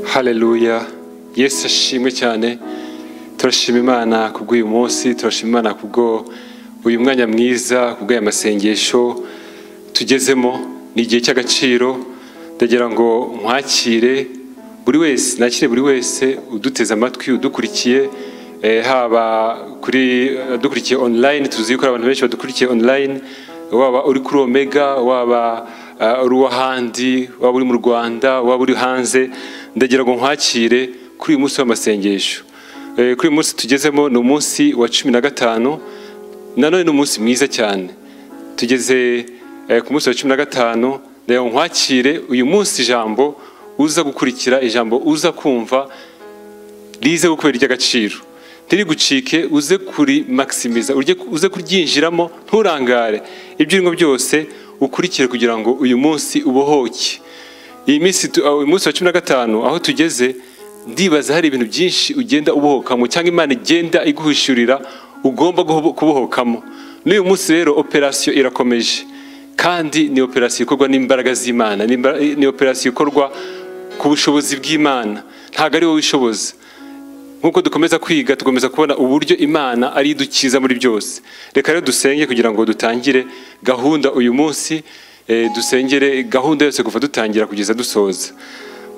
haleluya yesu ashimwe cyane turashima imana kubw'uyu munsi turashima imana kubwo uyu mwanya mwiza kubw'aya masengesho tugezemo ni igihe cy'agaciro ndagira ngo nkwakire buri wese nakire buri wese uduteze amatwi udukurikiye eh, haba kuri dukurikiye online tuzi ko hari abantu benshi badukurikiye online waba uri kuri omega waba uh, uri uw'ahandi waba uri mu rwanda waba uri hanze ndagira ngo nkwakire kuri uyu munsi w'amasengesho Eh, kuri uyu munsi tugezemo ni umunsi wa cumi na gatanu nanone ni umunsi mwiza cyane tugeze eh, ku munsi wa cumi na gatanu ndagira ngo nkwakire uyu munsi ijambo uza gukurikira ijambo uza kumva rize gukubera iry'agaciro ntirigucike uze kurimakisimiza urye- uze kuryinjiramo nturangare ibyo urimo byose ukurikire kugira ngo uyu munsi ubohoke iyi minsi tu- uyu munsi wa cumi na gatanu aho tugeze ndibaza hari ibintu byinshi ugenda ubohokamo cyangwa imana igenda iguhishurira ugomba guho- kubohokamo n'uyu munsi rero operasiyo irakomeje kandi ni operasiyo ikorwa n'imbaraga z'imana ni imba- ni operasiyo ikorwa ku bushobozi bw'imana ntabwo ari wowe ubishoboza nk'uko dukomeza kwiga tukomeza kubona uburyo imana ari idukiza muri byose reka rero dusenge kugira ngo dutangire gahunda uyu munsi eh, dusengere gahunda yose kuva dutangira kugeza dusoza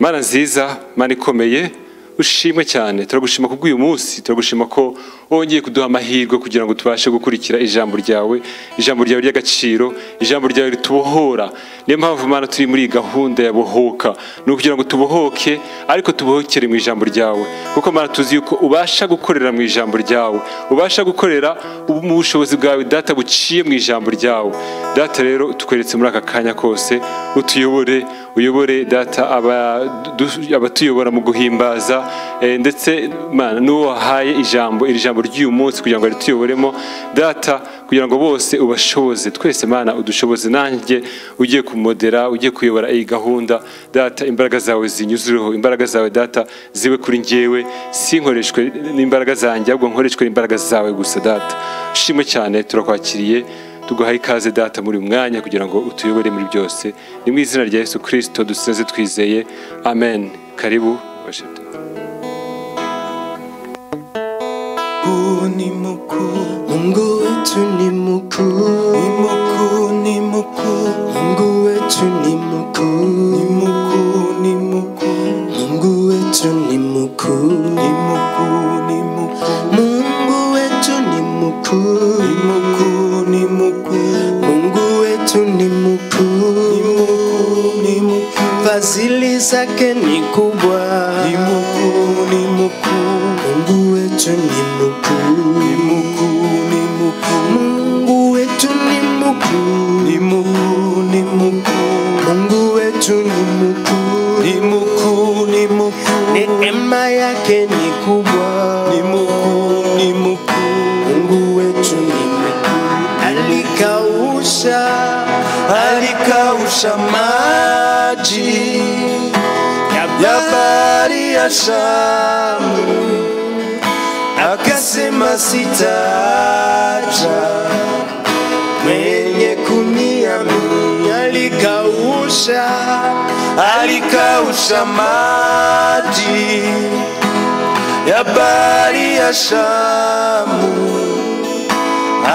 mana nziza mana ikomeye ushimwe cyane turagushima kubw'uyu munsi turagushima ko wongeye kuduha amahirwe kugira ngo tubashe gukurikira ijambo ryawe ijambo ryawe ry'agaciro ijambo ryawe ritubohora niyo mpamvu mana turi muri iyi gahunda ya bohoka ni ukugira ngo tubohoke ariko tubohokere mu ijambo ryawe kuko mana tuzi yuko ubasha gukorera mu ijambo ryawe ubasha gukorera ubu mu bushobozi bwawe data buciye mu ijambo ryawe data rero tukweretse muri aka kanya kose utuyobore uyobore data aba- du- abatuyobora mu guhimbaza eh, ndetse mana n'uwo wahaye ijambo iri jambo ry'uyu munsi kugira ngo rituyoboremo data kugira ngo bose ubashoboze twese mana udushoboze nanjye ugiye kumodera ugiye kuyobora iyi gahunda data imbaraga zawe zinyuzureho imbaraga zawe data zibe kuri njyewe sinkoreshwe n'imbaraga zanjye ahubwo nkoreshwe n'imbaraga zawe gusa data ushimwe cyane turakwakiriye tuguhaye ikaze data muri uyu mwanya kugira ngo utuyobore muri byose ni mu izina rya yesu kirisito dusenze twizeye amen karibu ubashe. Mungu ni mkuu, Mungu wetu ni mkuu, ni mkuu, ni mkuu, Mungu wetu ni mkuu, ni mkuu, ni mkuu, Mungu wetu ni mkuu, ni mkuu, ni mkuu, Mungu wetu ni mkuu, ni mkuu, ni mkuu, Mungu wetu ni ni mkuu, mkuu, ni mkuu, fadhili zake ni kubwa, ni mkuu, ni mkuu, Mungu wetu ni ni mkuu, mkuu, ni mkuu, Mungu wetu ni mkuu, ni mkuu, ni mkuu, Mungu wetu ni mkuu, ni mkuu, ni mkuu, neema yake ni kubwa, ni mkuu, ni mkuu. Mungu wetu ni mkuu, alikausha alikausha maji ya bahari ya Shamu, akasema sitaacha mwenye kuniamini. Alikausha, alikausha maji ya bahari ya Shamu,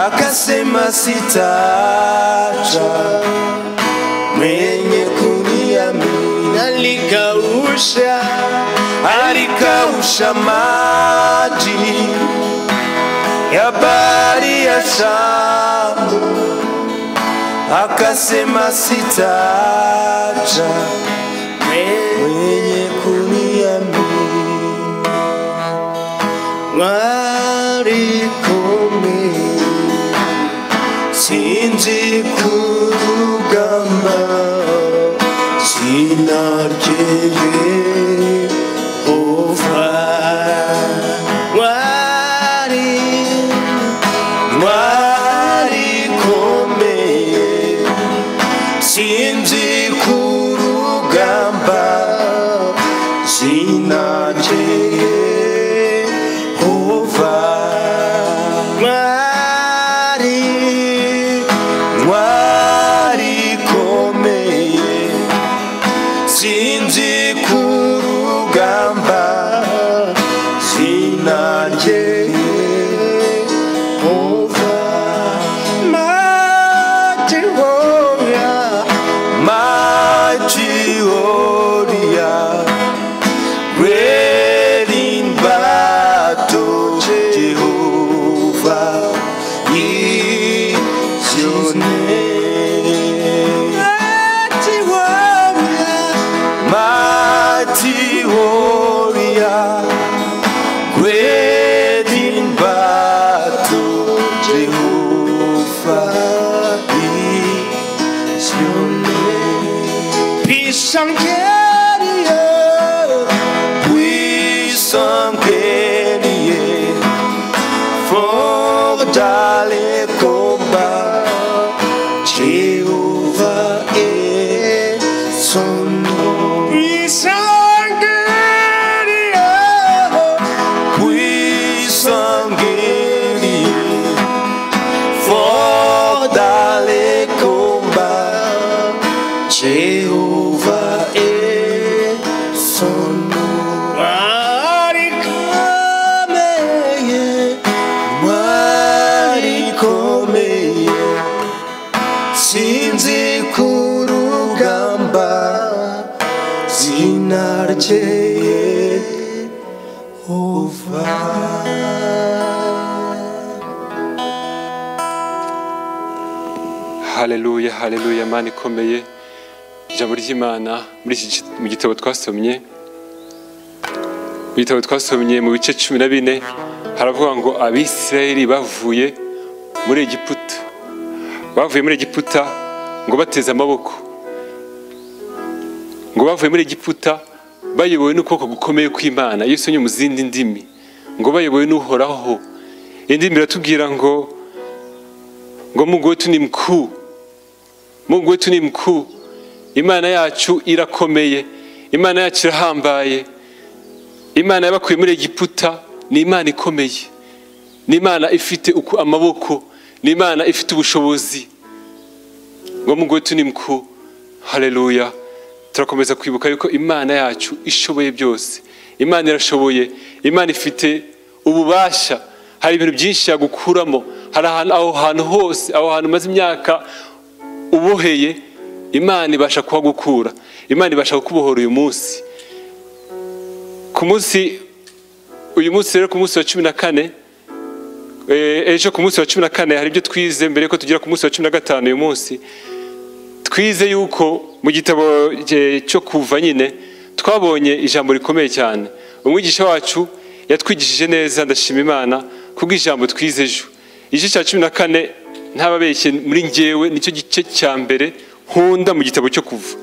akasema sitaacha mwenye kuniamini alikausha alikausha maji ya bahari ya Shamu, akasema sitaacha mwenye kuniamini warikome sinzi kurugamba sinaryoye ova wari mwarikomeye sinzi kurugamba sinaryoye ova wari mwarikomeye sinzi kuruga Shangeria Puissant-Guerrier, fort dans les combats, Jéhovah est son nom. Puissant guerrier, fort dans les combats, Jéhovah est son nom. Mwarikomeye, mwarikomeye, sinzi ku rugamba zina ryeye uva haleluya haleluya mana ikomeye ijambo ry'imana muri iki gi- mu gitabo twasomye mu gitabo twasomye mu bice cumi na bine haravuga ngo abisirayeli bavuye muri egiputa bavuye muri egiputa ngo bateze amaboko ngo bavuye muri egiputa bayobowe n'ukuboko gukomeye kw'imana iyo usomye mu zindi ndimi ngo bayobowe n'uhoraho indimi iratubwira ngo ngo mungu wetu ni mkuu mungu wetu ni mkuu imana yacu irakomeye imana yacu irahambaye imana yabakuye muri egiputa ni imana ikomeye ni imana ifite uku amaboko ni imana ifite ubushobozi ngo mungu wetu ni mkuu haleluya turakomeza kwibuka yuko imana yacu ishoboye byose imana irashoboye imana ifite ububasha hari ibintu byinshi yagukuramo hari ahantu aho hantu hose aho hantu umaze imyaka uboheye imana ibasha kuhagukura imana ibasha kukubohora uyu munsi ku munsi uyu munsi rero ku munsi wa cumi na kane eh, ejo ku munsi wa cumi na kane hari ibyo twize mbere yuko tugera ku munsi wa cumi na gatanu uyu munsi twize yuko mu gitabo eh, cyo kuva nyine twabonye ijambo rikomeye cyane umwigisha wacu yatwigishije neza ndashima imana kubwo ijambo twize ejo igice cya cumi na kane ntababeshye muri ngewe nicyo gice cya mbere nkunda mu gitabo cyo kuva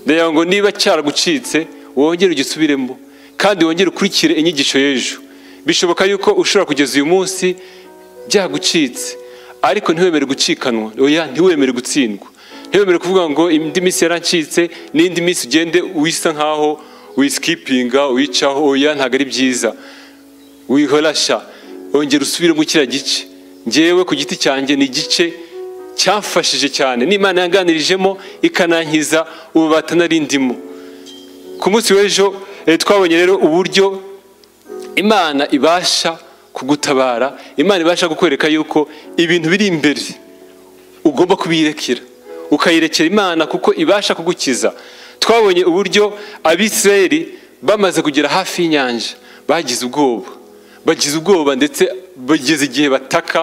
ndagira ngo niba cyaragucitse wongere ugisubiremo kandi wongere ukurikire inyigisho y'ejo bishoboka yuko ushobora kugeza uyu munsi byagucitse ariko ntiwemere gucikanwa oya ntiwemere gutsindwa ntiwemere kuvuga ngo indi minsi yarancitse n'indi minsi ugende wisa nkaho wisikipinga wicaho oya ntabwo ari byiza wihorasha ongera usubiremo kiriya gice ngewe ku giti cyanjye ni igice cyamfashije cyane n'imana yanganirijemo ikanankiza ubu batanarindimo ku munsi w'ejo eh, twabonye rero uburyo imana ibasha kugutabara imana ibasha kukwereka yuko ibintu biri imbere ugomba kubirekera ukayirekera imana kuko ibasha kugukiza twabonye uburyo abisirayeli bamaze kugera hafi y'inyanja bagize ubwoba bagize ubwoba ndetse bageze igihe bataka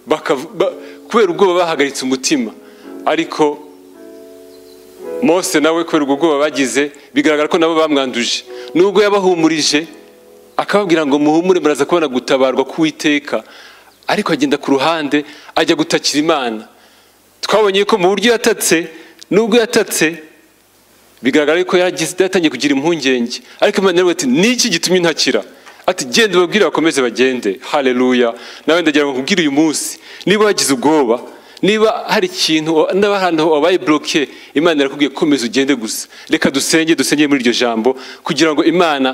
bakav- ba- kubera ubwoba bahagaritse umutima ariko mose nawe kubera ubwo bwoba bagize bigaragara ko nabo bamwanduje nubwo yabahumurije akababwira ngo muhumure muraza kubona gutabarwa k'uwiteka ariko agenda ku ruhande ajya gutakira imana twabonye ko mu buryo yatatse nubwo yatatse bigaragara yuko yaragize- yatangiye kugira impungenge ariko imana yaravuga ati niki gitumye ntakira ati genda ubabwire bakomeze bagende haleluya nawe ndagira ngo nkubwire uyu munsi niba wagize ubwoba niba hari ikintu niba hari ahantu wabaye buroke imana irakubwiye komeza ugende gusa reka dusenge dusengere muri iryo jambo kugira ngo imana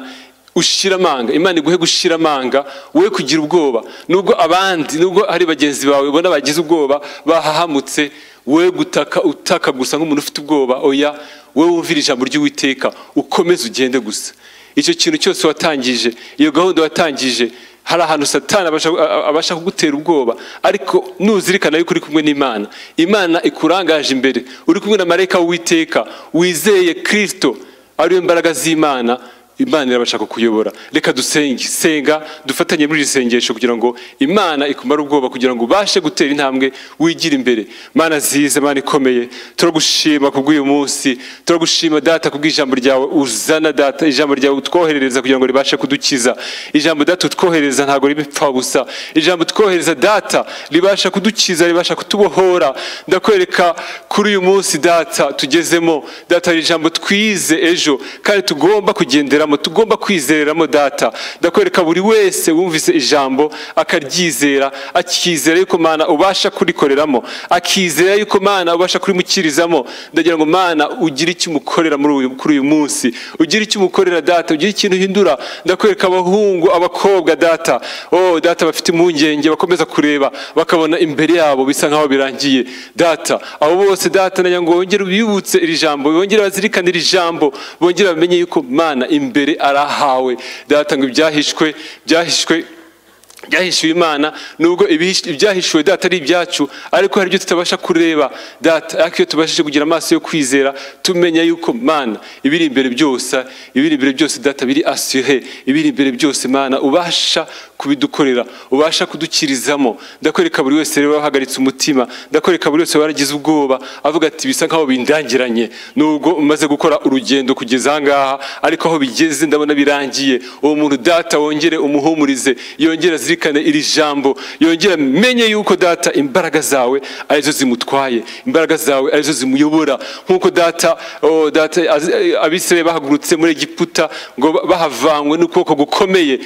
ushira amanga imana iguhe gushira amanga wowe kugira ubwoba nubwo abandi nubwo hari bagenzi bawe ubona bagize ubwoba bahahamutse wowe gutaka utaka gusa nk'umuntu ufite ubwoba oya wowe wumvira ijambo ry'uwiteka ukomeze ugende gusa icyo kintu cyose watangije iyo gahunda watangije hari ahantu satani abasha- a- abasha kugutera ubwoba ariko nuzirikana yuko uri kumwe n'imana imana ikurangaje imbere uri kumwe na marayika w'uwiteka wizeye kirisito ariyo mbaraga z'imana imana irabasha kukuyobora reka dusenge senga dufatanye muri iri sengesho kugira ngo imana ikumare ubwoba kugira ngo ubashe gutera intambwe wigire imbere mana ziza mana ikomeye turagushima kubw'uyu munsi turagushima data kubw'ijambo ryawe uzana data ijambo ryawe utwoherereza kugira ngo ribashe kudukiza ijambo data utwohereza ntabwo ribipfa busa ijambo utwohereza data ribasha kudukiza ribasha kutubohora ndakwereka kuri uyu munsi data tugezemo data hari ijambo twize ejo kandi tugomba kugenderamo tugomba kwizereramo data ndakwereka buri wese wumvise ijambo akaryizera akizera yuko mana ubasha kurikoreramo akizera yuko mana ubasha kurimukirizamo ndagira ngo mana ugire icyo umukorera muri uyu- kuri uyu munsi ugire icyo umukorera data ugire ikintu uhindura ndakwereka abahungu abakobwa data oh data bafite impungenge bakomeza kureba bakabona imbere yabo bisa nkaho birangiye data abo bose data nagira ngo bongere bibutse iri jambo bongere bazirikane iri jambo bongere bamenye yuko mana imbere arahawe data ngo ibyahishwe byahishwe byahishuwe imana nubwo ibihish- ibyahishuwe data ari ibyacu ariko hari ibyo tutabasha kureba data ariko iyo tubashije kugira amaso yo kwizera tumenya yuko mana ibiri imbere byose ibiri imbere byose data biri asure ibiri imbere byose mana ubasha kubidukorera ubasha kudukirizamo ndakwereka buri wese rero wahagaritse umutima ndakwereka buri wese waragize ubwoba avuga ati bisa nkaho bindangiranye nubwo umaze gukora urugendo kugeza aha ngaha ariko aho bigeze ndabona birangiye uwo muntu data wongere umuhumurize yongere azirikane iri jambo yongere amenye yuko data imbaraga zawe arizo zimutwaye imbaraga zawe arizo zimuyobora nk'uko data oh, data abisiraye bahagurutse muri egiputa ngo ba- bahavanywe n'ukuboko gukomeye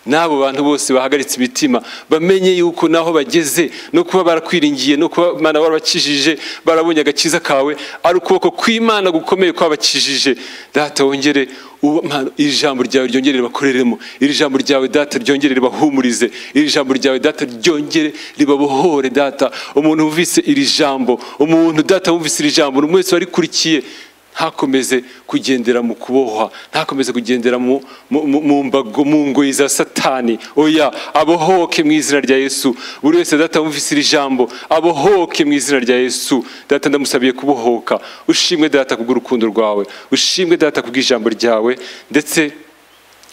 n'abo bantu bose bahagaritse imitima bamenye yuko naho bageze no kuba barakwiringiye no kuba imana warabakijije barabonye agakiza kawe ari ukuboko kw'imana gukomeye kwabakijije data wongere uwo- Mana, iri jambo ryawe ryongere ribakoreremo iri jambo ryawe data ryongere ribahumurize iri jambo ryawe data ryongere ribabohore data umuntu wumvise iri jambo umuntu data wumvise iri jambo umuntu wese warikurikiye ntakomeze kugendera mu kubohwa ntakomeze kugendera mu mu- mu- mu mbago mu ngoyi za satani oya abohoke mu izina rya yesu buri wese data wumvise iri jambo abohoke mu izina rya yesu data ndamusabiye kubohoka ushimwe data kubw'urukundo rwawe ushimwe data kubw'ijambo ryawe ndetse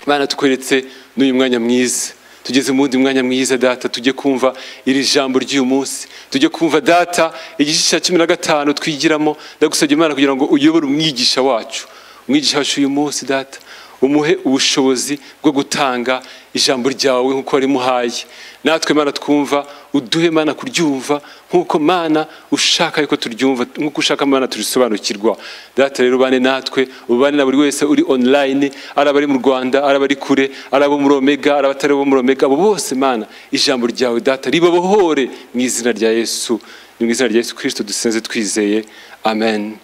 bana tukweretse n'uyu mwanya mwiza tugeze mu wundi mwanya mwiza data tujye kumva iri jambo ry'uyu munsi tujye kumva data igice cya cumi na gatanu twigiramo ndagusabye imana kugira ngo uyobore umwigisha wacu umwigisha wacu uyu munsi data umuhe ubushobozi bwo gutanga ijambo ryawe nk'uko warimuhaye natwe mana twumva uduhe mana kuryumva nk'uko mana ushaka yuko turyumva nk'uko ushaka mana turisobanukirwa data rero ubane natwe ubane na buri wese uri online ari abari mu rwanda ari abari kure ari abo muri omega ari abatari abo muri omega abo bose mana ijambo ryawe data ribabohore mu izina rya yesu ni mu izina rya yesu kirisito dusenze twizeye amen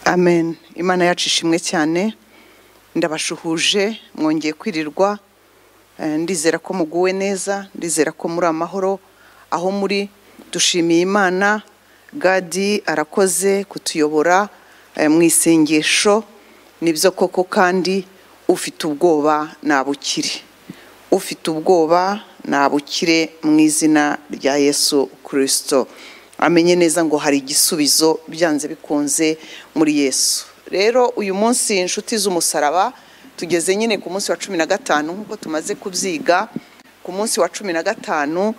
amen imana yacu ishimwe cyane ndabashuhuje mwongeye kwirirwa eh, ndizera ko muguwe neza ndizera ko muri amahoro aho muri dushimiye imana gadi arakoze kutuyobora eh, mu isengesho nibyo koko kandi ufite ubwoba nabukire ufite ubwoba nabukire mu izina rya yesu kirisito amenye neza ngo hari igisubizo byanze bikunze muri yesu rero uyu munsi inshuti z'umusaraba tugeze nyine ku munsi wa cumi na gatanu nk'uko tumaze kubyiga ku munsi wa cumi na gatanu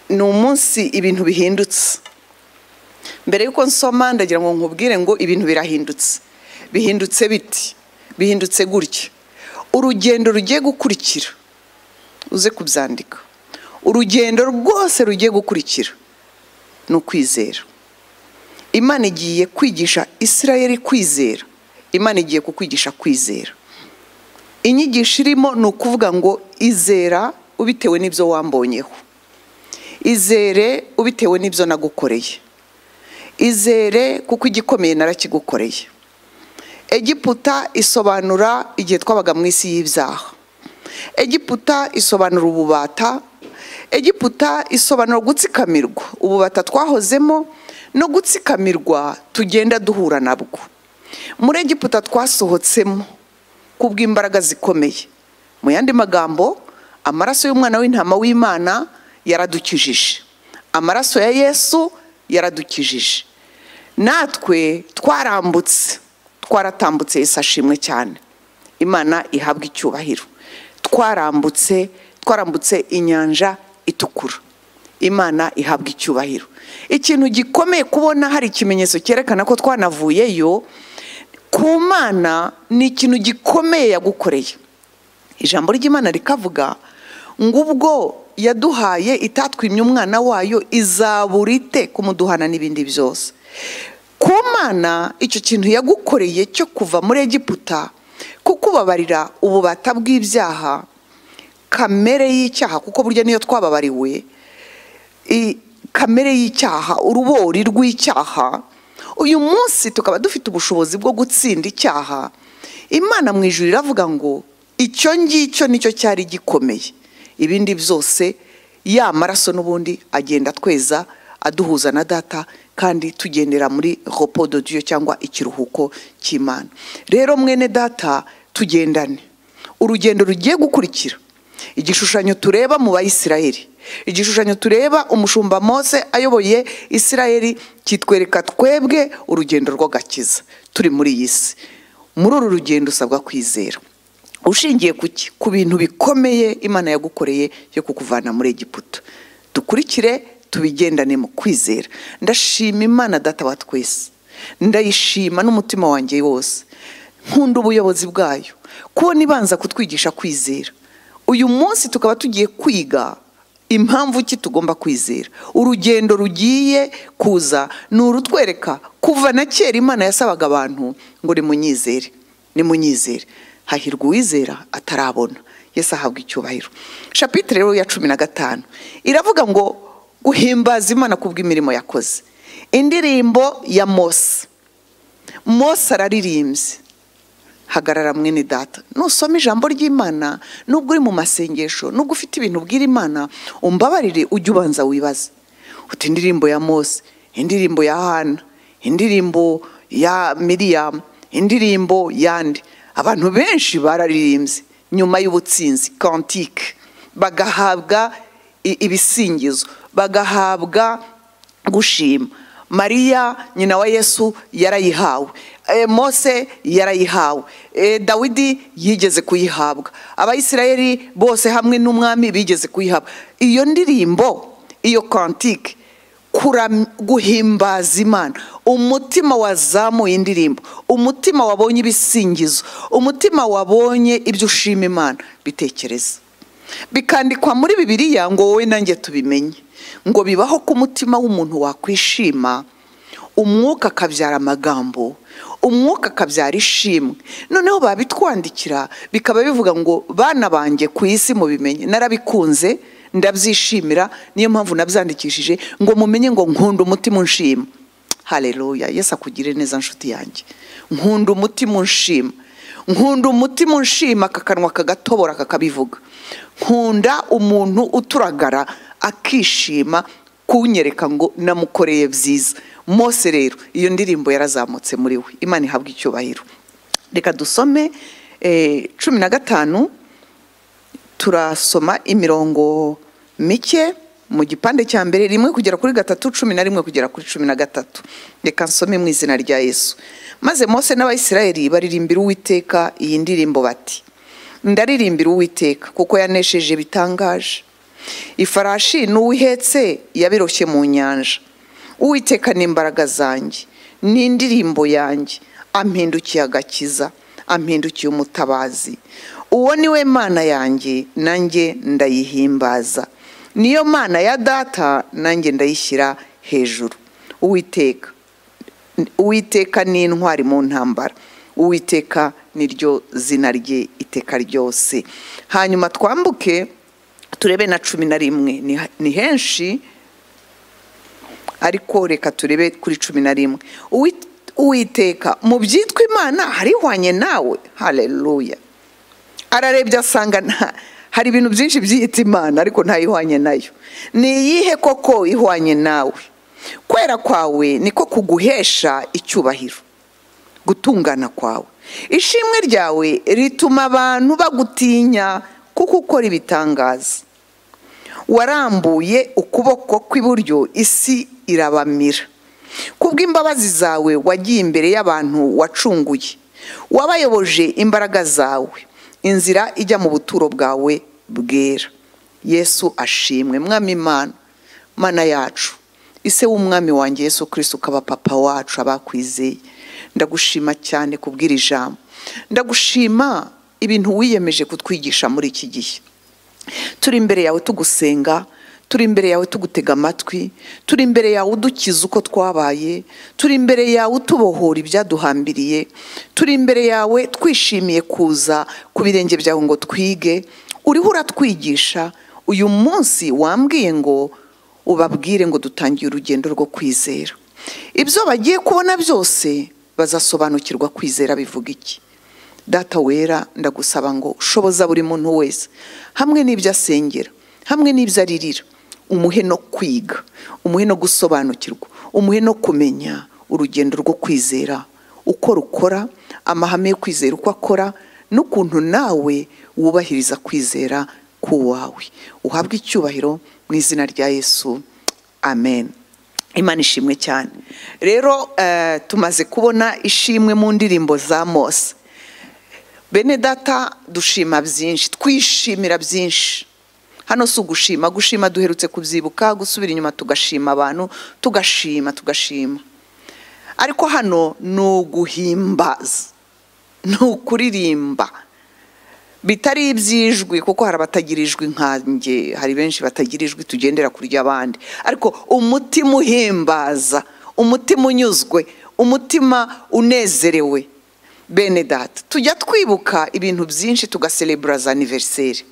ni umunsi ibintu bihindutse mbere y'uko nsoma ndagira ngo nkubwire ngo ibintu birahindutse bihindutse biti bihindutse gutya urugendo rugiye gukurikira uze kubyandika urugendo rwose rugiye gukurikira ni ukwizera imana igiye kwigisha isirayeli kwizera imana igiye kukwigisha kwizera inyigisho irimo ni ukuvuga ngo izera ubitewe n'ibyo wambonyeho izere ubitewe n'ibyo nagukoreye izere kuko igikomeye narakigukoreye egiputa isobanura igihe twabaga mu isi y'ibyaha egiputa isobanura ububata egiputa isobanura gutsikamirwa ububata twahozemo no gutsikamirwa tugenda duhura nabwo muri egiputa twasohotsemo kubw'imbaraga zikomeye mu yandi magambo amaraso y'umwana w'intama w'imana yaradukijije amaraso ya yesu yaradukijije natwe twarambutse twaratambutse yesu ashimwe cyane imana ihabwa icyubahiro twarambutse twarambutse inyanja itukura imana ihabwa icyubahiro ikintu gikomeye kubona hari ikimenyetso cyerekana ko twanavuyeyo ku mana ni ikintu gikomeye yagukoreye ijambo ry'imana rikavuga ngo ubwo yaduhaye itatwimye umwana wayo izabura ite kumuduhana n'ibindi byose ku mana icyo kintu yagukoreye cyo kuva muri egiputa kukubabarira ububata bw'ibyaha kamere y'icyaha kuko burya niyo twababariwe i- kamere y'icyaha urubori rw'icyaha uyu munsi tukaba dufite ubushobozi bwo gutsinda icyaha imana mu ijuru iravuga ngo icyo ngicyo nicyo cyari gikomeye ibindi byose ya maraso n'ubundi agenda tweza aduhuza na data kandi tugendera muri ropo de Dieu cyangwa ikiruhuko cy'imana rero mwene data tugendane urugendo rugiye gukurikira igishushanyo tureba mu bayisiraheli igishushanyo tureba umushumba mose ayoboye isiraheli kitwereka twebwe urugendo rw'agakiza turi muri iyi si muri uru rugendo usabwa kwizera ushingiye ku ki ku bintu bikomeye imana yagukoreye yo kukuvana muri egiputa dukurikire tubigendane mu kwizera ndashima imana data wa twese ndayishima n'umutima wanjye wose nkunda ubuyobozi bwayo kubona ibanza kutwigisha kwizera uyu munsi tukaba tugiye kwiga impamvu ki tugomba kwizera urugendo rugiye kuza ni urutwereka kuva na kera imana yasabaga abantu ngo nimunyizere nimunyizere hahirwa uwizera atarabona yesi ahabwa icyubahiro shapitire rero ya cumi na gatanu iravuga ngo guhimbaza imana ku bw'imirimo yakoze indirimbo ya mose mose araririmbye hagarara mwene data nusoma ijambo ry'imana nubwo uri mu masengesho nubwo ufite ibintu ubwira imana umbabarire ujye ubanza wibaze uti indirimbo ya mose indirimbo ya hana indirimbo ya miriyamu indirimbo yandi abantu benshi bararirimbye nyuma y'ubutsinzi kantike bagahabwa i- ibisingizo bagahabwa gushima mariya nyina wa yesu yarayihawe E, mose yarayihawe E, dawidi yigeze kuyihabwa abayisirayeli bose hamwe n'umwami bigeze kuyihabwa iyo ndirimbo iyo kantike kuram- guhimbaza imana umutima wazamuye indirimbo umutima wabonye ibisingizo umutima wabonye ibyo ushima imana bitekereza bikandikwa muri bibiliya ngo wowe nanjye tubimenye ngo bibaho ku mutima w'umuntu wakwishima umwuka akabyara amagambo umwuka akabyara ishimwe noneho babitwandikira bikaba bivuga ngo bana banjye ku isi mubimenye narabikunze ndabyishimira niyo mpamvu nabyandikishije ngo mumenye ngo nkunda umutima unshima hareruya yesu akugire neza nshuti yanjye nkunda umutima unshima nkunda umutima unshima aka kanwa kagatobora kakabivuga nkunda umuntu uturagara akishima kunyereka ngo namukoreye byiza mose rero iyo ndirimbo yarazamutse muri we imana ihabwa icyubahiro reka dusome eh, cumi na gatanu turasoma imirongo mike mu gipande cya mbere rimwe kugera kuri gatatu cumi na rimwe kugera kuri cumi na gatatu reka nsome mu izina rya yesu maze mose n'abayisirayeli baririmbira uwiteka iyi ndirimbo bati ndaririmbira uwiteka kuko yanesheje bitangaje ifarashi n'uwihetse yabiroshye mu nyanja uwiteka ni imbaraga zanjye n'indirimbo yanjye ampindukiye agakiza ampindukiye umutabazi uwo ni we mana yanjye nanjye ndayihimbaza niyo mana ya data nanjye ndayishyira hejuru uwiteka uwiteka ni intwari mu ntambara uwiteka niryo zina rye iteka ryose hanyuma twambuke turebe na cumi na rimwe ni, ni henshi ariko reka turebe kuri cumi na rimwe Uwi- uwiteka mu byitwa imana harihwanye nawe hareruya ararebye asanga nta hari ibintu byinshi byiyita imana ariko ntayihwanye nayo ni iyihe koko ihwanye nawe kwera kwawe niko kuguhesha icyubahiro gutungana kwawe ishimwe ryawe rituma abantu bagutinya kuko ukora ibitangaza warambuye ukuboko kw'iburyo isi irabamira kubw'imbabazi zawe wagiye imbere y'abantu wacunguye wabayoboje imbaraga zawe inzira ijya mu buturo bwawe bwera yesu ashimwe mwami imana mana yacu ise w'umwami wanjye yesu kirisi ukaba papa wacu abakwizeye ndagushima cyane kubw'iri jambo ndagushima ibintu wiyemeje kutwigisha muri iki gihe turi imbere yawe tugusenga turi imbere yawe tugutega amatwi turi imbere yawe udukiza uko twabaye turi imbere yawe utubohora ibyaduhambiriye turi imbere yawe twishimiye kuza ku birenge byawe ngo twige uriho uratwigisha uyu munsi wambwiye ngo ubabwire ngo dutangiye urugendo rwo kwizera ibyo bagiye kubona byose bazasobanukirwa kwizera bivuga iki data wera ndagusaba ngo shoboza buri muntu wese hamwe n'ibyo asengera hamwe n'ibyo aririra umuhe no kwiga umuhe no gusobanukirwa umuhe no kumenya urugendo rwo kwizera uko rukora amahame yo kwizera uko akora n'ukuntu nawe wubahiriza kwizera k'uwawe uhabwe icyubahiro mu izina rya yesu amen imana ishimwe cyane rero eh, tumaze kubona ishimwe mu ndirimbo za mose bene data dushima byinshi twishimira byinshi hano si ugushima gushima duherutse kubyibuka gusubira inyuma tugashima abantu tugashima tugashima ariko hano ni uguhimbaza ni ukuririmba bitari iby'ijwi kuko hari abatagira ijwi nkanjye hari benshi batagira ijwi tugendera kuri ry'abandi ariko umutima uhimbaza umutima unyuzwe umutima unezerewe bene data tujya twibuka ibintu byinshi tugaserebura za aniveriseri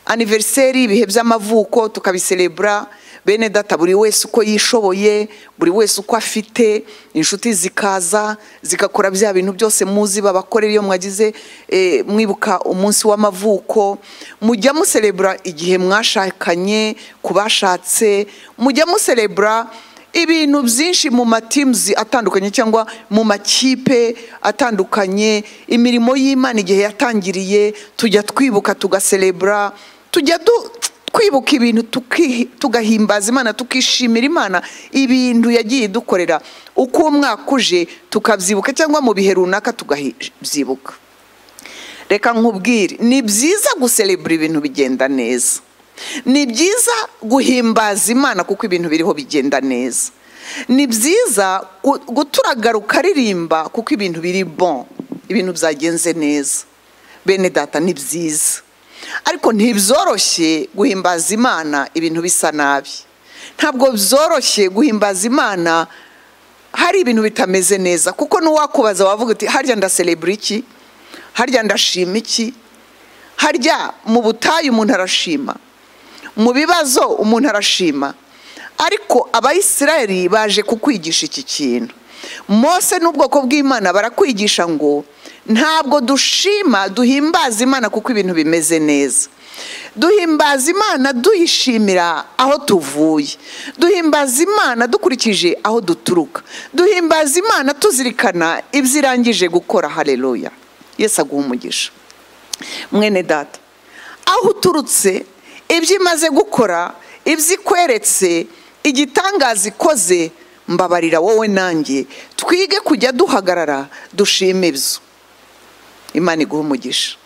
aniveriseri ibihe by'amavuko tukabiserebura bene data buri wese uko yishoboye buri wese uko afite inshuti zikaza zigakora bya bintu byose muzi babakorera iyo mwagize eh, mwibuka umunsi w'amavuko mujya muserebura igihe mwashakanye ku bashatse mujya muserebura ibintu byinshi mu matimuzi atandukanye cyangwa mu makipe atandukanye imirimo y'imana igihe yatangiriye tujya twibuka tugaserebura tujya du- twibuka ibintu tuki- tugahimbaza imana tukishimira imana ibintu yagiye idukorera uko umwaka uje tukabyibuka cyangwa mu bihe runaka tukabyibuka reka nkubwire ni byiza guserebura ibintu bigenda neza ni byiza guhimbaza imana kuko ibintu biriho bigenda neza ni byiza gu- guturagara ukaririmba kuko ibintu biri bon ibintu byagenze neza bene data ni byiza ariko ntibyoroshye guhimbaza imana ibintu bisa nabi ntabwo byoroshye guhimbaza imana hari ibintu bitameze neza kuko n'uwakubaza wavuga uti harya ndaserebura iki harya ndashima iki harya mu butayu umuntu arashima mu bibazo umuntu arashima ariko abayisiraheli baje kukwigisha iki kintu mose n'ubwoko bw'imana barakwigisha ngo ntabwo dushima duhimbaza imana kuko ibintu bimeze neza duhimbaza imana duyishimira aho tuvuye duhimbaza imana dukurikije aho duturuka duhimbaza imana tuzirikana ibyo irangije gukora hareruya yesu aguha umugisha mwene data aho uturutse ibyo imaze gukora ibyo ikweretse igitangaza ikoze mbabarira wowe nanjye twige kujya duhagarara dushime ibyo imana iguha umugisha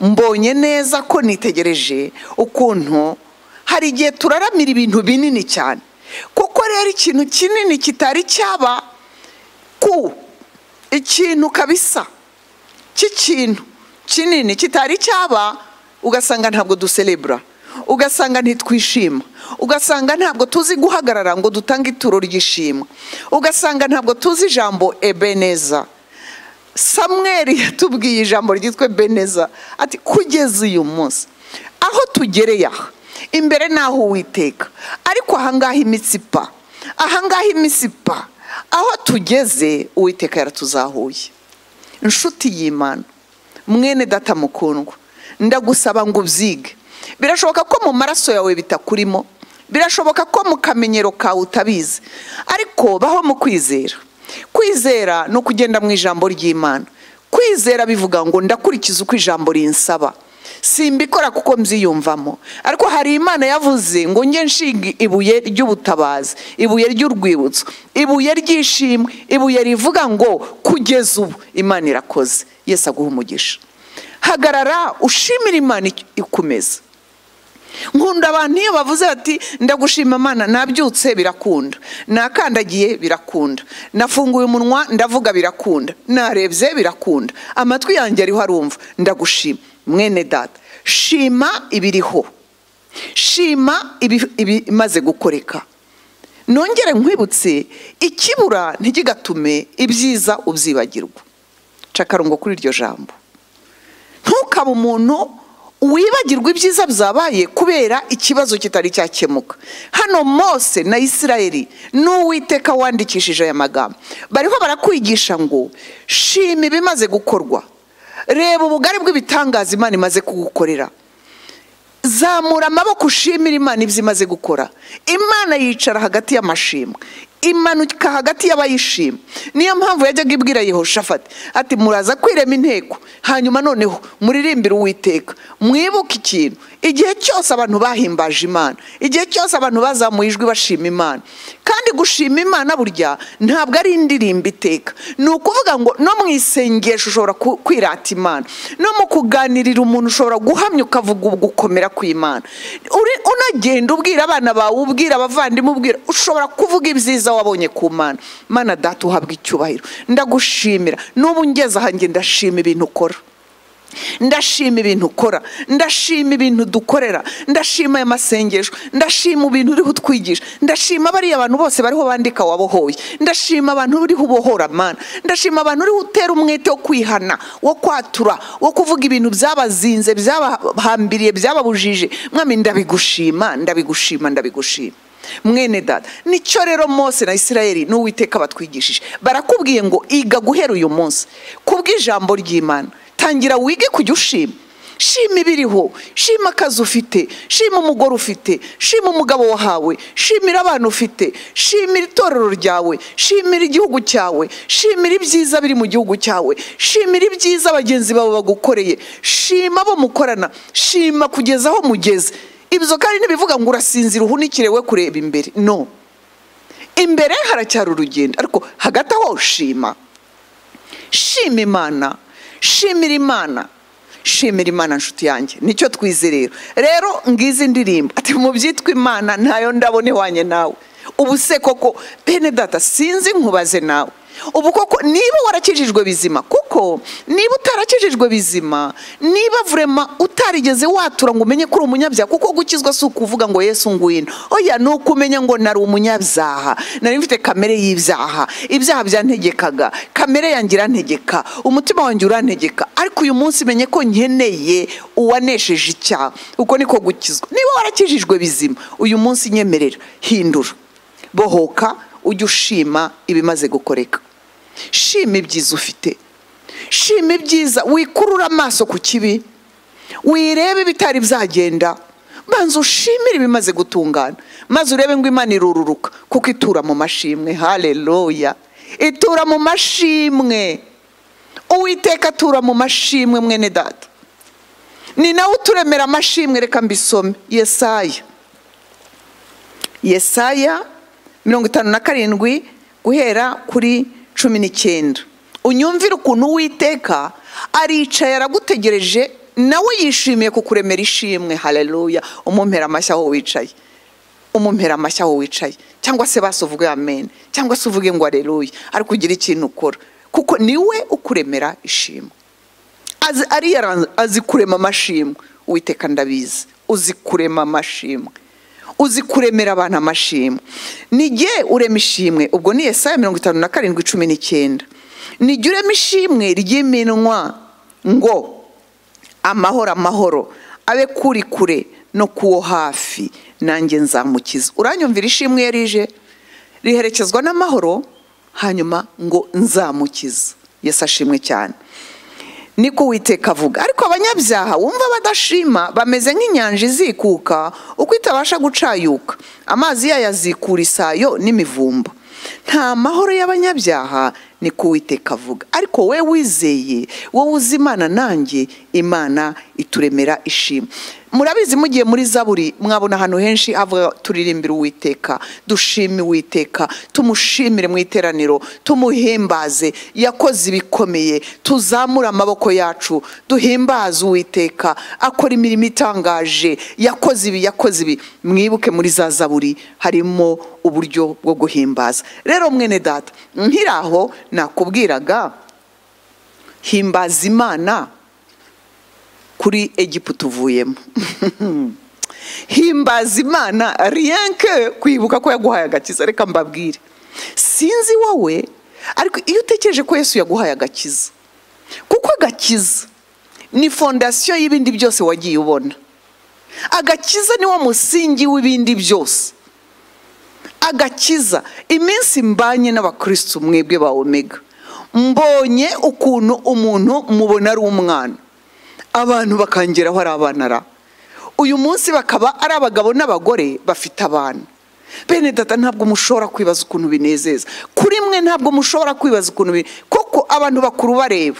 mbonye neza ko nitegereje ukuntu hari igihe turaramira ibintu binini cyane kuko rero ikintu kinini kitari cyaba ku ikintu kabisa cy'ikintu kinini kitari cyaba ugasanga ntabwo duserebura ugasanga ntitwishima ugasanga ntabwo tuzi guhagarara ngo dutange ituro ry'ishimwe ugasanga ntabwo tuzi ijambo ebeneza samweri yatubwiye ijambo ryitwa ebeneza ati kugeza uyu munsi aho tugereye aha imbere n'aho uwiteka ariko ahangaha imitsipa ahangaha imisipa aho tugeze uwiteka yaratuzahuye inshuti y'imana mwene data mukundwa ndagusaba ngo ubyige birashoboka ko mu maraso yawe bitakurimo birashoboka ko mu kamenyero kawe utabizi ariko baho mu kwizera kwizera ni ukugenda mu ijambo ry'imana kwizera bivuga ngo ndakurikiza uko ijambo rinsaba simbikora kuko mbyiyumvamo ariko hari imana yavuze ngo njye nshinga ibuye ry'ubutabazi ibuye ry'urwibutso ibuye ry'ishimwe ibuye rivuga ngo kugeza ubu imana irakoze yesi aguha umugisha hagarara ushimira imana ic- ikomeza nkunda abantu iyo bavuze bati ndagushima mana nabyutse birakunda nakandagiye birakunda nafunguye umunwa ndavuga birakunda narebye birakunda amatwi yanjye ariho arumva ndagushima mwene data shima ibiriho shima ibi- ibimaze gukoreka nongere nkwibutse ikibura ntigigatume ibyiza ubyibagirwa nca akarongo kuri iryo jambo ntukabe umuntu wibagirwa ibyiza byabaye kubera ikibazo kitari cyakemuka hano mose na isirayeli n'uwiteka wandikishije aya magambo bariho barakwigisha ngo shima ibimaze gukorwa reba ubugari bw'ibitangaza imana imaze kugukorera zamura amaboko ushimira imana ibyo imaze gukora imana yicara hagati y'amashimwe imanuka hagati y'abayishima niyo mpamvu yajyaga ibwira yehoshafati ati muraza kwirema inteko hanyuma noneho muririmbire uwiteka mwibuke ikintu igihe cyose abantu bahimbaje imana igihe cyose abantu bazamuye ijwi bashima imana kandi gushima imana burya ntabwo ari indirimbo iteka ni ukuvuga ngo no mu isengesho ushobora ku- kwirata imana no mu kuganirira umuntu ushobora guhamya ukavuga ugukomera kw'imana Uri- unagenda ubwira abana bawe ubwira abavandimwe ubwira ushobora kuvuga ibyiza wabonye ku mana mana data uhabwa icyubahiro ndagushimira n'ubu ngeze aha njye ndashima ibintu ukora ndashima ibintu ukora ndashima ibintu dukorera ndashima aya masengesho ndashima ibintu uriho utwigisha ndashima bariya bantu bose bariho bandika wabohoye ndashima abantu uriho ubohora mana ndashima abantu uriho utera umwete wo kwihana wo kwatura wo kuvuga ibintu byabazinze byabahambiriye byababujije mwami ndabigushima ndabigushima ndabigushima mwene data nicyo rero mose na isirayeli n'uwiteka batwigishije barakubwiye ngo iga guhera uyu munsi kubw'ijambo ry'imana tangira wige kujya ushima shima ibiriho shima akazi ufite shima umugore ufite shima umugabo wahawe shimira abana ufite shimira itorero ryawe shimira igihugu cyawe shimira ibyiza biri mu gihugu cyawe shimira ibyiza bagenzi bawe bagukoreye shima abo mukorana shima kugeza aho mugeze ibyo kandi ntibivuga ngo urasinzira uhunikire we kureba imbere no imbere haracyari urugendo ariko hagati aho shima shima imana shimira imana shimira imana nshuti yanjye nicyo twize rero rero ngizi ndirimbo ati mu byitwa imana ntayo ndabona iwanye nawe ubu se koko bene data sinzi nkubaze nawe ubu koko niba warakijijwe bizima kuko niba utarakijijwe bizima niba vurema utarigeze watura ngo umenye ko uri umunyabyaha kuko gukizwa si ukuvuga ngo yesu ngwino oya ni ukumenya ngo nari umunyabyaha nari mfite kamere y'ibyaha ibyaha byantegekaga kamere yanjye irantegeka umutima wanjye urantegeka ariko uyu munsi menye ko nkeneye uwanesheje icyaha uko niko gukizwa niba warakijijwe bizima uyu munsi nyemerera hindura bohoka ujye ushima ibimaze gukoreka shima ibyiza ufite shima ibyiza wikurura amaso ku kibi wirebe ibitari byagenda banza ushimire ibimaze gutungana maze urebe ngo imana irururuka kuko itura mu mashimwe haleluya itura mu mashimwe uwiteka atura mu mashimwe mwene data ni nawe uturemera amashimwe reka mbisome yesaya yesaya mirongo itanu na karindwi guhera kuri cumi n'icyenda unyumvire ukuntu uwiteka aricaye aragutegereje nawe yishimiye kukuremera ishimwe haleluya umumpera amashyi aho wicaye umumpera amashyi aho wicaye cyangwa se basi uvuge amen cyangwa se uvuge ngo aleluya ariko ugire ikintu ukora kuko niwe ukuremera ishimwe azi ariyara azi kurema amashimwe uwiteka ndabizi uzi kurema amashimwe uzi kuremera abantu amashimwe nijye urema ishimwe ubwo ni yesaya mirongo itanu na karindwi cumi n'icyenda nijye urema ishimwe ry'iminwa ngo amahoro amahoro abe kuri kure no kuwo hafi nanjye nzamukiza uranyumvira ishimwe iyo rije riherekezwa n'amahoro hanyuma ngo nzamukiza yesi ashimwe cyane niko uwiteka avuga ariko abanyabyaha wumva badashima bameze nk'inyanja izikuka uko itabasha gucayuka amazi yayo azikura isayo n'imivumba nta mahoro y'abanyabyaha niko uwiteka avuga ariko we wizeye wowe uzi imana nanjye imana ituremera ishimwe murabizi mugiye muri zaburi mwabona ahantu henshi havuga turirimbire uwiteka dushime uwiteka tumushimire mu iteraniro tumuhimbaze yakoze ibikomeye tuzamure amaboko yacu duhimbaze uwiteka akora imirimo itangaje yakoze ibi yakoze ibi mwibuke muri za zaburi harimo uburyo bwo guhimbaza rero mwene data nkiraho nakubwiraga himbaza imana kuri egiputa uvuyemo himbaza imana riyanke kwibuka ko yaguhaye agakiza reka mbabwire sinzi wowe ariko iyo utekereje ko yesu yaguhaye agakiza kuko agakiza ni fondasiyo y'ibindi byose wagiye ubona agakiza ni wo musingi w'ibindi byose agakiza iminsi mbanye n'abakirisitu mwebwe ba omega mbonye ukuntu umuntu mubona ari umwana abantu bakangeraho ari abana ra uyu munsi bakaba ari abagabo n'abagore bafite abana bene data ntabwo mushobora kwibaza ukuntu binezeza kuri mwe ntabwo mushobora kwibaza ukuntu bi- kuko abantu bakuru bareba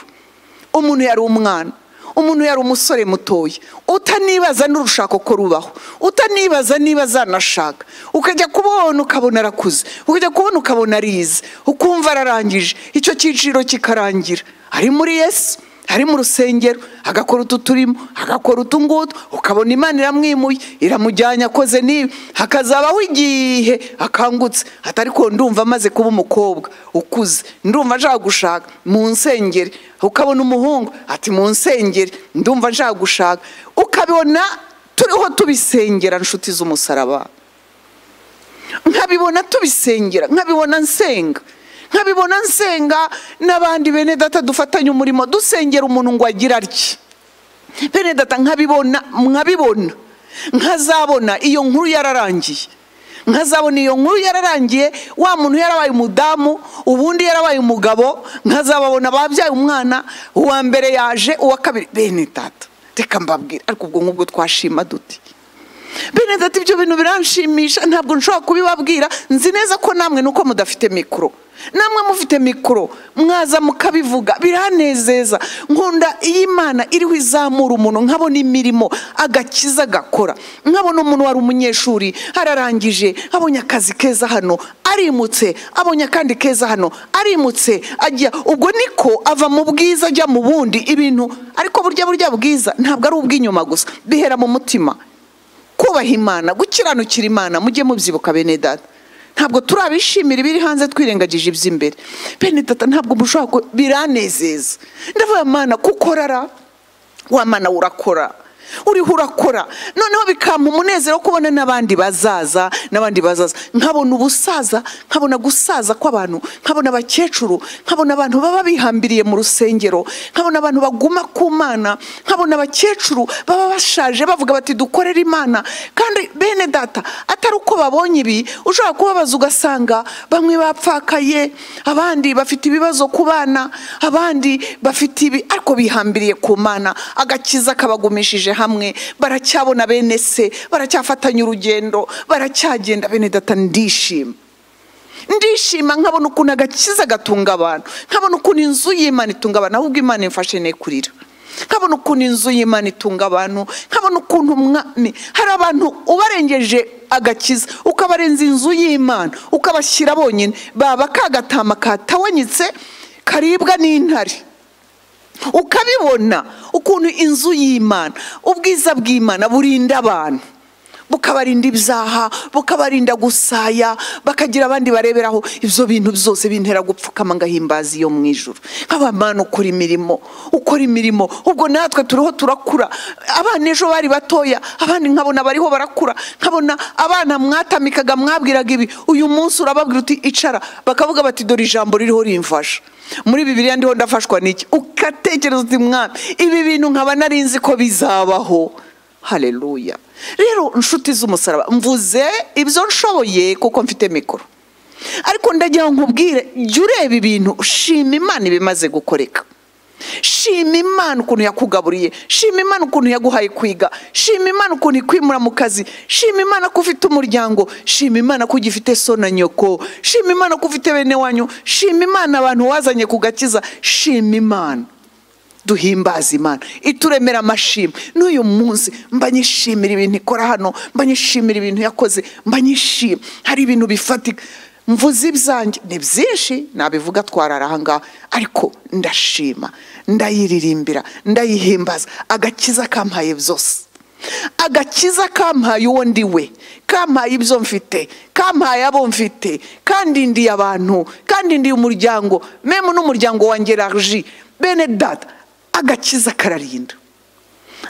umuntu yari umwana umuntu yari umusore mutoya utanibaza n'urushako ko rubaho utanibaza niba azanashaka ukajya kubona ukabona arakuze ukajya kubona ukabona arize ukumva ararangije icyo cyiciro kikarangira ari muri yesu ari mu rusengero agakora utu turimo agakora utu ngutu ukabona imana iramwimuye iramujyanye akoze n'ibi hakazabaho igihe akangutse atari ko ndumva amaze kuba umukobwa ukuze ndumva ashaka gushaka mu nsengeri ukabona umuhungu ati mu nsengeri ndumva ashaka gushaka ukabibona turiho tubisengera inshuti z'umusaraba nkabibona tubisengera nkabibona nsenga nkabibona nsenga n'abandi bene data dufatanye umurimo dusengera umuntu ngo agira atya bene data nkabibona nkabibona nkazabona iyo nkuru yararangiye nkazabona iyo nkuru yararangiye wa muntu yarabaye umudamu ubundi yarabaye umugabo nkazababona babyaye umwana uwa mbere yaje uwa kabiri bene data reka mbabwire ariko ubwo ngubwo twashima duti bene data ibyo bintu biranshimisha ntabwo nshobora kubibabwira nzi neza ko namwe nuko mudafite mikoro namwe mufite mikoro mwaza mukabivuga biranezeza nkunda iyo imana iriho izamura umuntu nkabona imirimo agakiza agakora nkabona umuntu wari umunyeshuri ararangije abonye akazi keza hano arimutse abonye akandi keza hano arimutse ajya ubwo niko ava mu bwiza ajya mu bundi ibintu ariko burya burya bwiza ntabwo ari ubw'inyuma gusa bihera mu mutima kubaha imana gukiranukira imana mujye mubyibuka bene data ntabwo turabishimira ibiri hanze twirengagije iby'imbere bene data ntabwo mushobora ku biranezeza ndavuga mana kuko rara wa mana urakora uriho urakora noneho bikampa umunezero wo kubona n'abandi bazaza n'abandi bazaza nkabona ubusaza nkabona gusaza kw'abantu nkabona abakecuru nkabona abantu baba bihambiriye mu rusengero nkabona abantu baguma ku mana nkabona abakecuru baba bashaje bavuga bati dukorere imana kandi bene data atari uko babonye ibi ushobora kubabaza ugasanga bamwe bapfakaye abandi bafite ibibazo ku bana abandi bafite ibi ariko bihambiriye ku mana agakiza kabagumishije hamwe baracyabona bene se baracyafatanya urugendo baracyagenda bene data ndishima ndishima nkabona ukuntu agakiza gatunga abantu nkabona ukuntu inzu y'imana itunga abantu ahubwo imana imfashe ne kurira nkabona ukuntu inzu y'imana itunga abantu nkabona ukuntu umwami hari abantu ubarengeje agakiza ukabarenza inzu y'imana ukabashyira bonyine baba kagatama katawanyitse karibwa n'intare ukabibona ukuntu inzu y'imana ubwiza bw'imana burinda abantu bukabarinda ibyaha bukabarinda gusaya bakagira abandi bareberaho ibyo bintu byose bintera gupfukama ngahimbaza iyo mu ijoro nk'abamana ukora imirimo ukora imirimo ubwo natwe turiho turakura abana ejo bari batoya abandi nkabona bariho barakura nkabona abana mwatamikaga mwabwiraga ibi uyu munsi urababwira uti icara bakavuga bati dore ijambo ririho rimfasha muri bibiriya ndiho ndafashwa n'iki ugatekereza uti mwami ibi bintu nkaba narinzi ko bizabaho hareruya rero inshuti z'umusaraba mvuze ibyo nshoboye kuko mfite mikoro ariko ndagira ngo nkubwire jya ureba ibintu shima imana ibimaze gukoreka shima imana ukuntu yakugaburiye shima imana ukuntu yaguhaye kwiga shima imana ukuntu ikwimura mu kazi shima imana ko ufite umuryango shima imana ko ugifite so na nyoko shima imana ko ufite bene wanyu shima imana abantu wazanye ku gakiza shima imana duhimbaza imana ituremera amashimwe n'uyu munsi mba nyishimira ibintu ikora hano mba nyishimira ibintu yakoze mba nyishima hari ibintu bifatika mvuze ibyanjye ni byinshi nabivuga twarara ahangaha ariko ndashima ndayiririmbira ndayihimbaza agakiza kampaye byose agakiza kampaye uwo ndi we kampaye ibyo mfite kampaye abo mfite kandi ndiye abantu kandi ndiye umuryango memu n'umuryango wanjye raji bene data agakiza kararinda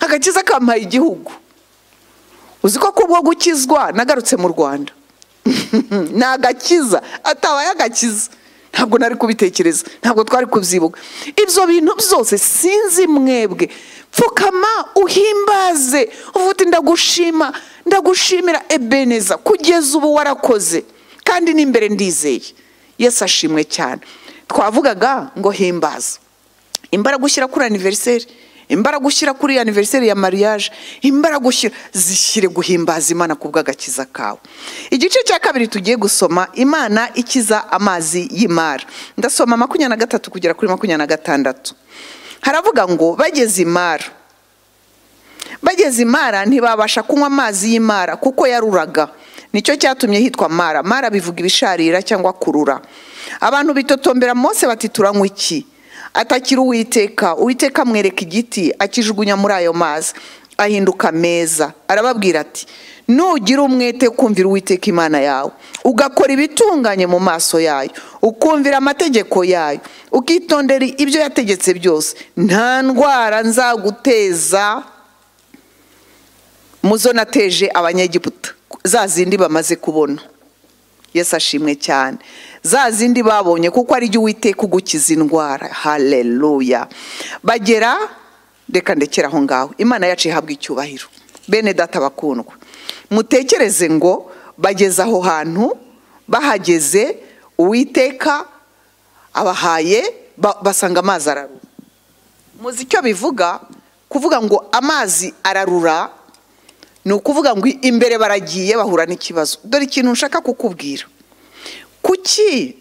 agakiza kampaye igihugu uzi ko kubwo gukizwa nagarutse mu rwanda ni agakiza atabaye agakiza ntabwo nari kubitekereza ntabwo twari kubyibuka ibyo bintu byose sinzi mwebwe pfukama uhimbaze uvuga uti ndagushima ndagushimira ebeneza kugeza ubu warakoze kandi n'imbere ndizeye yesu ashimwe cyane twavugaga ngo himbaza imbaraga ushyira kuri aniveriseri imbaraga ushyira kuri aniveriseri ya mariage imbaraga ushyira zishyire guhimbaza imana ku bw'agakiza kawe igice cya kabiri tugiye gusoma imana ikiza amazi y'imara ndasoma makumyabiri na gatatu kugera kuri makumyabiri na gatandatu haravuga ngo bageze imara bageze imara ntibabasha kunywa amazi y'imara kuko yaruraga nicyo cyatumye hitwa mara mara bivuga ibisharira cyangwa kurura abantu bitotombera mose bati turanywa iki atakira uwiteka uwiteka amwereka igiti akijugunya muri ayo mazi ahinduka meza arababwira ati nugira umwete ukumvira uwiteka imana yawe ugakora ibitunganye mu maso yayo ukumvira amategeko yayo ukitondera ibyo yategetse byose nta ndwara nzaguteza muzo nateje abanyegiputa za zindi bamaze kubona yesu ashimwe cyane za zindi babonye kuko ari jyo uwiteka ugukiza indwara haleluya bagera reka ndekera aho ngaho imana yacu ihabwa icyubahiro bene data bakundwa mutekereze ngo bageze aho hantu bahageze uwiteka abahaye ba- basanga amazi ararura muzi icyo bivuga kuvuga ngo amazi ararura ni ukuvuga ngo imbere baragiye bahura n'ikibazo dore ikintu nshaka kukubwira kuki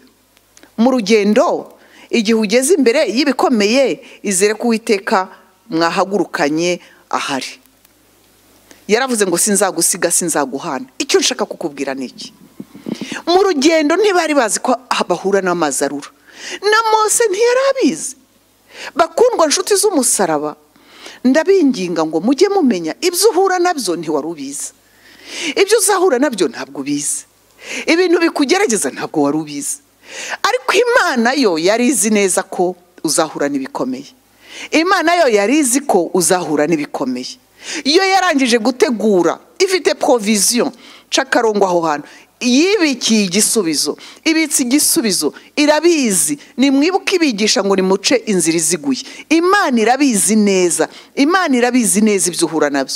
mu rugendo igihe ugeze imbere y'ibikomeye izere ko uwiteka mwahagurukanye ahari yaravuze ngo sinzagusiga sinzaguhana icyo nshaka kukubwira ni iki mu rugendo ntibari bazi ko bahura n'amazi arura na mose ntiyari abizi bakundwa inshuti z'umusaraba ndabinginga ngo mujye mumenya ibyo uhura nabyo ntiwari ubizi ibyo uzahura nabyo ntabwo ubizi ibintu bikugerageza ntabwo wari ubizi ariko imana yo yari izi neza ko uzahura n'ibikomeye imana yo yari izi ko uzahura n'ibikomeye iyo yarangije gutegura ifite provision cakarongo aho hantu yibikiye igisubizo ibitse igisubizo irabizi nimwibuke ibigisha ngo nimuce inzira iziguye imana irabizi neza imana irabizi neza ibyo uhura nabyo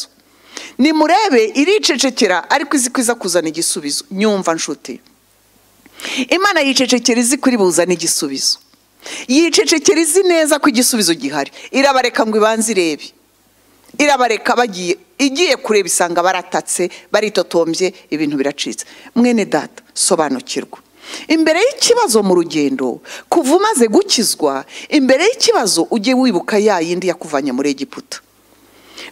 nimurebe iricecekera ariko izi ko iza kuzana igisubizo nyumva nshuti imana yicecekera izi kuri buzane igisubizo yicecekera izi neza ko igisubizo gihari irabareka ngo ibanze irebe irabareka bagiye igiye kureba isanga baratatse baritotombye ibintu biracitse mwene data sobanukirwa imbere y'ikibazo mu rugendo kuva umaze gukizwa imbere y'ikibazo ujye wibuka ya yindi yakuvanye muri egiputa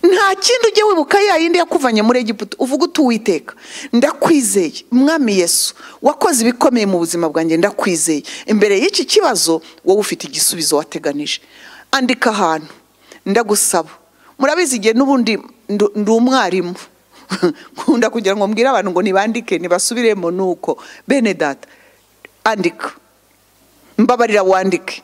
nta kindi ujye wibuka ya yindi yakuvanye muri egiputa uvuga uti uwiteka ndakwizeye mwami yesu wakoze ibikomeye mu buzima bwanjye ndakwizeye imbere y'iki kibazo wowe ufite igisubizo wateganije andika ahantu ndagusaba murabizi igihe n'ubundi ndu- ndi umwarimu nkunda kugira ngo mbwire abantu ngo ntibandike ntibasubiremo nuko bene data andika mbabarira wandike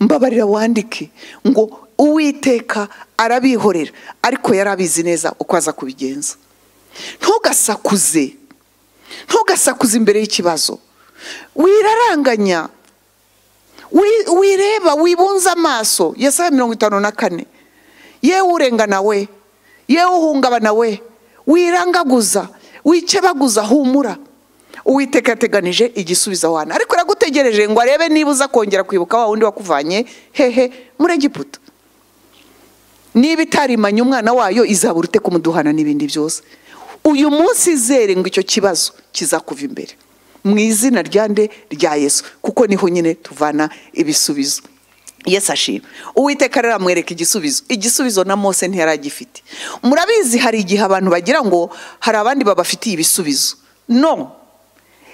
mbabarira wandike ngo uwiteka arabihorera ariko yari abizi neza uko aza kubigenza ntugasakuze ntugasakuze imbere y'ikibazo wiraranganya wi- wireba wibunze amaso yesaya mirongo itanu na kane yewe urengana we yewe uhungabana we wirangaguza wicebaguza humura uwiteka yateganije igisubizo aho hantu ariko aragutegereje ngo arebe niba uza kongera kwibuka wa wundi wakuvanye hehe muri egiputa niba itarimanye umwana wayo izabura ute kumuduhana n'ibindi byose uyu munsi izere ngo icyo kibazo kizakuva imbere mu izina rya nde rya yesu kuko niho nyine tuvana ibisubizo yesu ashima uwiteka rero amwereka igisubizo igisubizo na mose ntiyari agifite murabizi hari igihe abantu bagira ngo hari abandi babafitiye ibisubizo no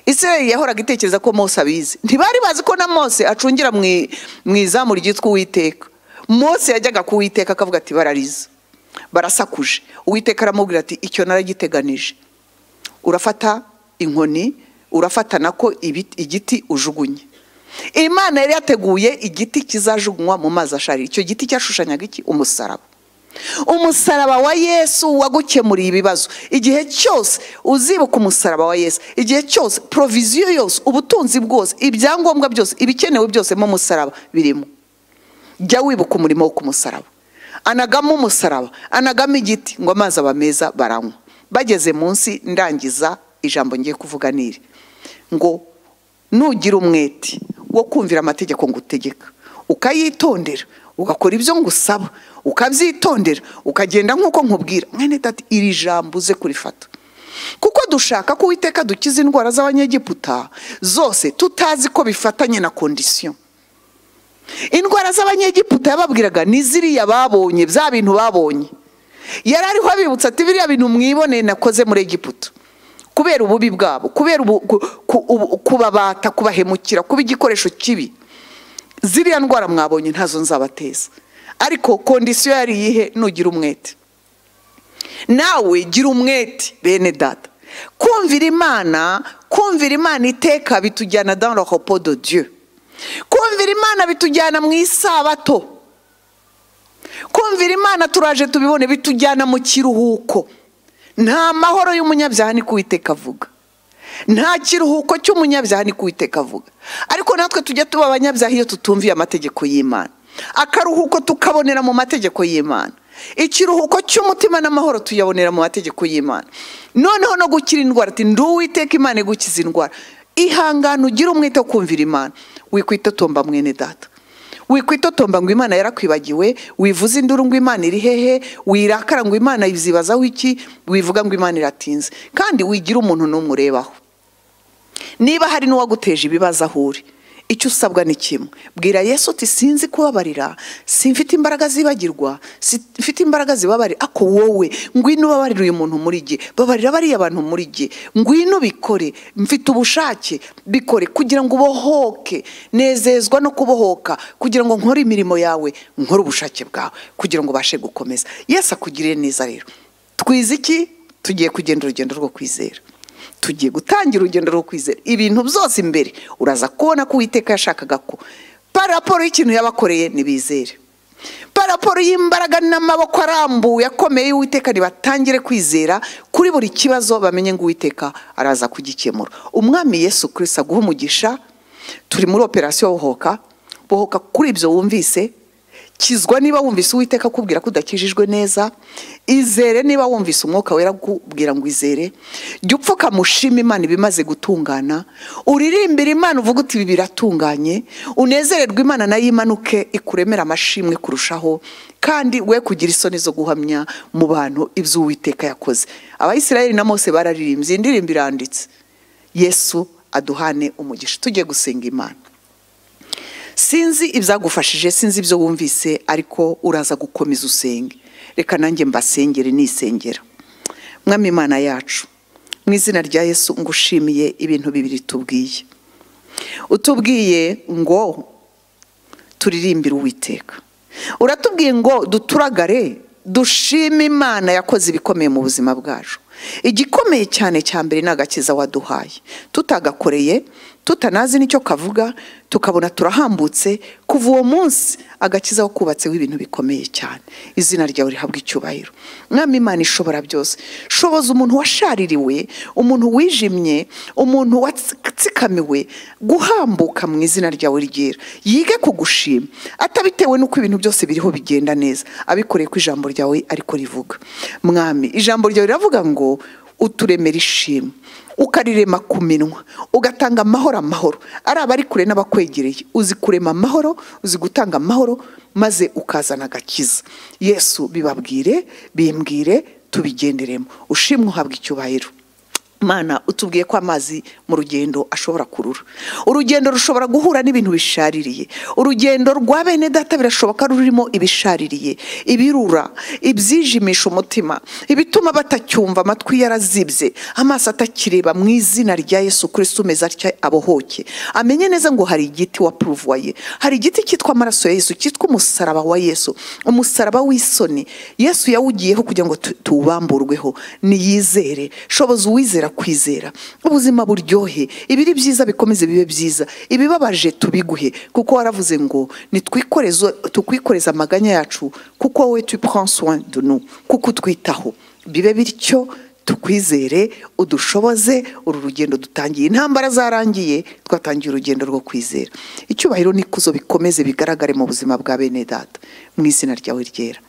israel yahoraga itekereza ko mose abizi ntibari bazi ko na mose acungira mu i- mu izamu ryitwa uwiteka mose yajyaga ku uwiteka akavuga ati barariza barasakuje uwiteka aramubwira ati icyo naragiteganije urafata inkoni urafata nako ibiti- igiti ujugunye imana yari yateguye igiti kizajugunywa mu mazi asharira icyo giti cyashushanyaga iki umusaraba umusaraba wa yesu wagukemuriye ibibazo igihe cyose uzibuka umusaraba wa yesu igihe cyose poroviziyo yose ubutunzi bwose ibyangombwa byose ibikenewe byose mu musaraba birimo jya wibuka umurimo wo ku musaraba anagamo umusaraba anagamo igiti ngo amazi aba meza baranywa bageze munsi ndangiza ijambo ngiye kuvuga niri ngo nugira umwete wo kumvira amategeko ngutegeka ukayitondera ugakora ibyo ngusaba ukabyitondera ukagenda nk'uko nkubwira mwene data iri jambo uze kurifata kuko dushaka ko uwiteka dukiza indwara z'abanyegiputa zose tutazi ko bifatanye na kondisiyo indwara z'abanyegiputa yababwiraga ni ziriya babonye bya bintu babonye yari ariho abibutsa ati biriya bintu mwiboneye nakoze muri egiputa kubera ububi bwabo kubera ubu- ku- ku- ubu- kubabata kubahemukira kuba igikoresho kibi ziriya ndwara mwabonye ntazo nzabateza ariko kondisiyo yari iyihe nugira umwete nawe gira umwete bene data kumvira imana kumvira imana iteka bitujyana dans le repos de dieu kumvira imana bitujyana mu isabato kumvira imana turaje tubibone bitujyana mu kiruhuko nta mahoro y'umunyabyaha ni kuwiteka avuga nta kiruhuko cy'umunyabyaha ni kuwiteka avuga ariko natwe tujya tuba abanyabyaha iyo tutumviye amategeko y'imana akaruhuko tukabonera mu mategeko y'imana ikiruhuko cy'umutima n'amahoro tuyabonera mu mategeko y'imana noneho no gukira indwara ati ndi uwiteka imana igukiza indwara ihangane ugire umwete wo kumvira imana wikwitotomba mwene data wikwitotomba ngo imana yarakwibagiwe wivuze induru ngo imana iri hehe wirakara ngo imana izibazaho iki wivuga ngo imana iratinze kandi wigira umuntu n'umwe urebaho niba hari n'uwaguteje ibibazo aho uri icyo usabwa ni kimwe bwira yesu uti sinzi kubabarira simfite imbaraga zibagirwa mfite imbaraga zibabarira ako wowe ngwino ubabarira uyu muntu muri jye babarira bariya bantu muri jye ngwino bikore mfite ubushake bikore kugira ngo ubohoke nezezwa no kubohoka kugira ngo nkore imirimo yawe nkore ubushake bwawe kugira ngo ubashe gukomeza yesu akugirire neza rero twize iki tugiye kugenda urugendo rwo kwizera tugiye gutangira urugendo rwo kwizera ibintu byose imbere uraza kubona ko uwiteka yashakaga ko paraporo y'ikintu yabakoreye ntibizere paraporo y'imbaraga n'amaboko arambuye akomeye y'uwiteka ntibatangire kwizera kuri buri kibazo bamenye ngo uwiteka araza kugikemura umwami yesu kirisa aguha umugisha turi muri operasiyo bohoka bohoka kuri ibyo wumvise kizwa niba wumvise uwiteka akubwira ko udakijijwe neza izere niba wumvise umwuka wera akubwira ngo izere jya upfukamushima imana ibimaze gutungana uririmbire imana uvuga uti ibi biratunganye unezererwe imana nayo imanuke ikuremera amashimwe kurushaho kandi we kugira isoni zo guhamya mu bantu ibyo uwiteka yakoze abayisirayeli na mose bararirimbye iyi ndirimbo iranditse yesu aduhane umugisha tugiye gusenga imana sinzi ibyagufashije sinzi ibyo wumvise ariko uraza gukomeza usenge reka nanjye mbasengere nisengera mwami imana yacu mu izina rya yesu ngushimiye ibintu bibiri tubwiye utubwiye ngo turirimbire uwiteka uratubwiye ngo duturagare dushime imana yakoze ibikomeye mu buzima bwacu igikomeye cyane cya mbere ni agakiza waduhaye tutagakoreye tutanazi n'icyo kavuga tukabona turahambutse kuva uwo munsi agakiza wakubatseho ibintu bikomeye cyane izina ryawe rihabwa icyubahiro mwami imana ishobora byose shoboza umuntu washaririwe umuntu wijimye umuntu watsikamiwe guhambuka mu izina ryawe ryera yige kugushima atabitewe n'uko ibintu byose biriho bigenda neza abikoreye ko ijambo ryawe ariko rivuga mwami ijambo ryawe riravuga ngo uturemera ishimwe ukarirema ku minwa ugatanga amahoro amahoro ari abari kure n'abakwegereye uzi kurema amahoro uzi gutanga amahoro maze ukazana agakiza yesu bibabwire bimbwire tubigenderemo ushimwe uhabwa icyubahiro Mana utubwiye ko amazi mu rugendo ashobora kurura urugendo rushobora guhura n'ibintu bishaririye urugendo rwa bene data birashoboka rurimo ibishaririye ibirura ibyijimisha umutima ibituma batacyumva amatwi yarazibye amaso atakireba mu izina rya yesu kirisito umeze atya abohoke amenye neza ngo hari igiti wapuruvaye hari igiti cyitwa amaraso ya yesu cyitwa umusaraba wa yesu umusaraba w'isoni yesu yawugiyeho kugira ngo tu- tuwubamburweho niyizere shoboza uwizera kwizera ubuzima buryohe ibiri byiza bikomeze bibe byiza ibibabaje tubiguhe kuko waravuze ngo nitwikoreze tukwikoreze amaganya yacu kuko wowe tu prends soin de nous kuko utwitaho bibe bityo tukwizere udushoboze uru rugendo dutangiye intambara zarangiye twatangiye urugendo rwo kwizera icyubahiro n'ikuzo bikomeze bigaragare mu buzima bwa bene data mu izina ryawe ryera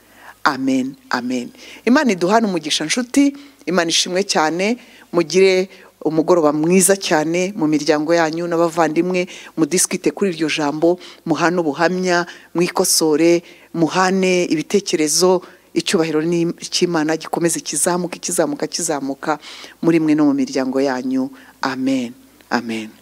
amen amen imana iduhane umugisha nshuti imana ishimwe cyane mugire umugoroba mwiza cyane mu miryango yanyu n'abavandimwe mudisikite kuri iryo jambo muhane ubuhamya mwikosore muhane ibitekerezo icyubahiro ni- cy'imana gikomeze kizamuka kizamuka kizamuka muri mwe no mu miryango yanyu amen amen